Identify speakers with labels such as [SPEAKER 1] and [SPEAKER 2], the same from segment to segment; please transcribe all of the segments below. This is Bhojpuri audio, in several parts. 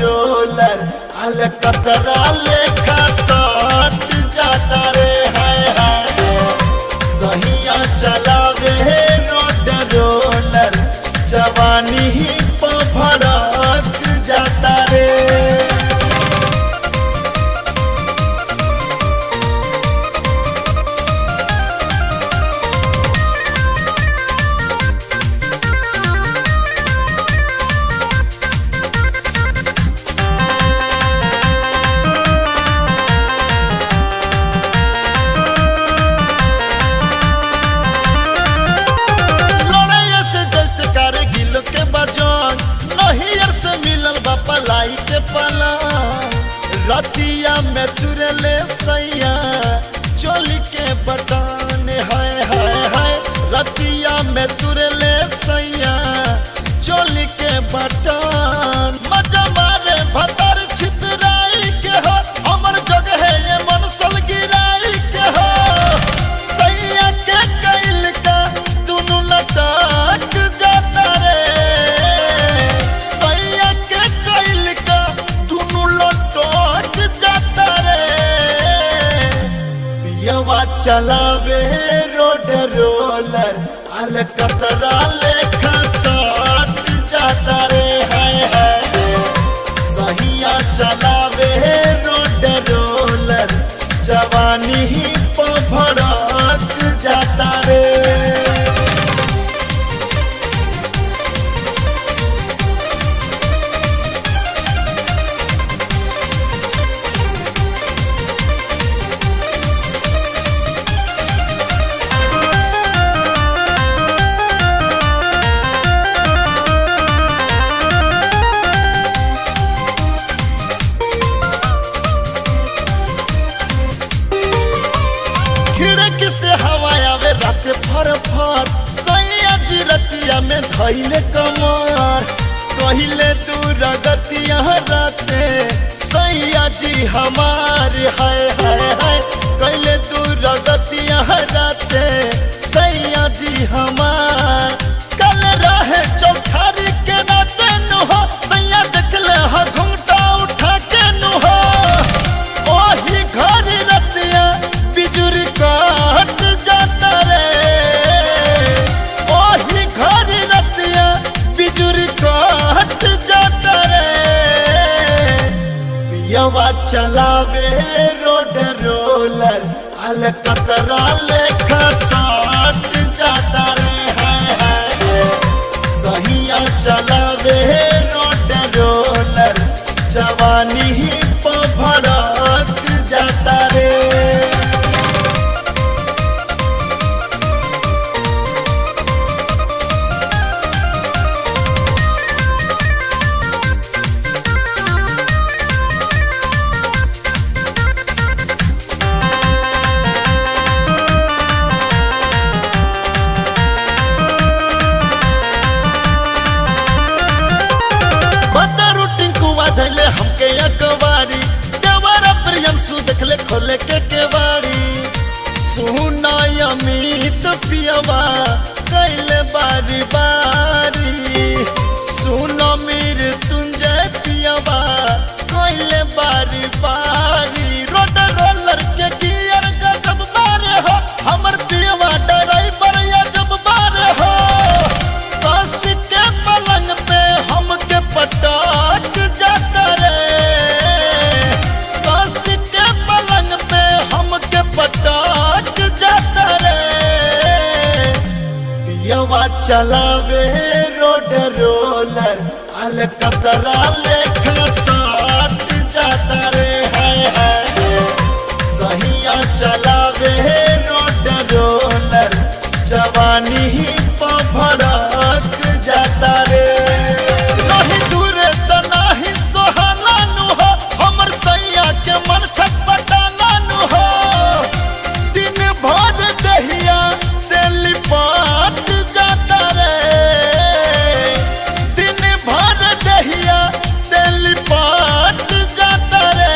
[SPEAKER 1] रोलर अल कतरा लेखा साट जाता रे हाय हाय सहिया चलावे रोड रोलर जवानी ही भड़क जाता रे लड़ाई से जैसे करे गिल के बजन नहियर से मिलल बा पलाई के पला रतिया में तुरले सैया चोली के बटान हाय हाय हाय रतिया में तुरले सैया चोली के बटान मजा मारे भतर छितराई के हो हमर जगह है ये मनसल गिराई के हो सैया के कैल का दुनु लटक जाता रे सैया के कैल का दुनु लटक जाता रे पियवा चलावे रोड रोलर अल कतरा लेखा साट जाता रे हाय हाय सहिया चलावे रोड रोलर जवानी ही भड़क जाता रे खिड़की से हवा आवे रात फर फर सैया जी रतिया में धैले कमर कहिले दूर गतिया राते सैया जी हमारे हाय हाय हाय कहिले दूर गतिया राते सैया जी हमार कल रहे चौठारी के नाते नुहो सैया देखले ह घुंघटा उठा के नुहो ओही घर रतिया बिजुरी काट जाता रे ओही घर रतिया बिजुरी काट जाता रे पियवा चलावे रोड रोलर अल कतरा लेखा साट जाता रे हाय हाय सहिया चलावे रोड रोलर जवानी ही भड़क जाता रे बदर टिंकुआ धैले हमके अकबारी देवरा प्रियंसु देखले खोले के केवाड़ी सुना अमित पियवा कैले बारी बारी सुन मीर तुंजय पियवा कैले बारी बारी रोड रोलर के गियर गजब बारे हो हमर पियवा ड्राइवर अजब बारे हो कस के पलंग पे हमके पटाक जाता रे कस के पलंग पे हमके पटाक जाता रे पियवा चलावे रोड रोलर अल कतरा लेखा साट जाता रे हाय हाय सहिया चलावे रोड रोलर जवानी ही भड़क जाता रे नहीं दूरे त नाही सोहला नु हो हमर सैया के मन छटपटाला नु हो दिन भर दहिया से लिपाट जाता रे दिन भर दहिया से लिपाट जाता रे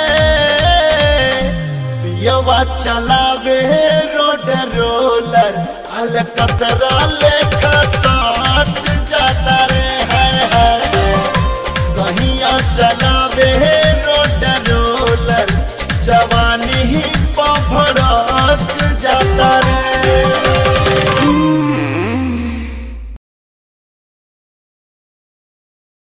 [SPEAKER 1] पियवा चलावे रोड रोलर अल कतरा लेखा साट जाता रे हाय हाय सहिया चलावे जवानी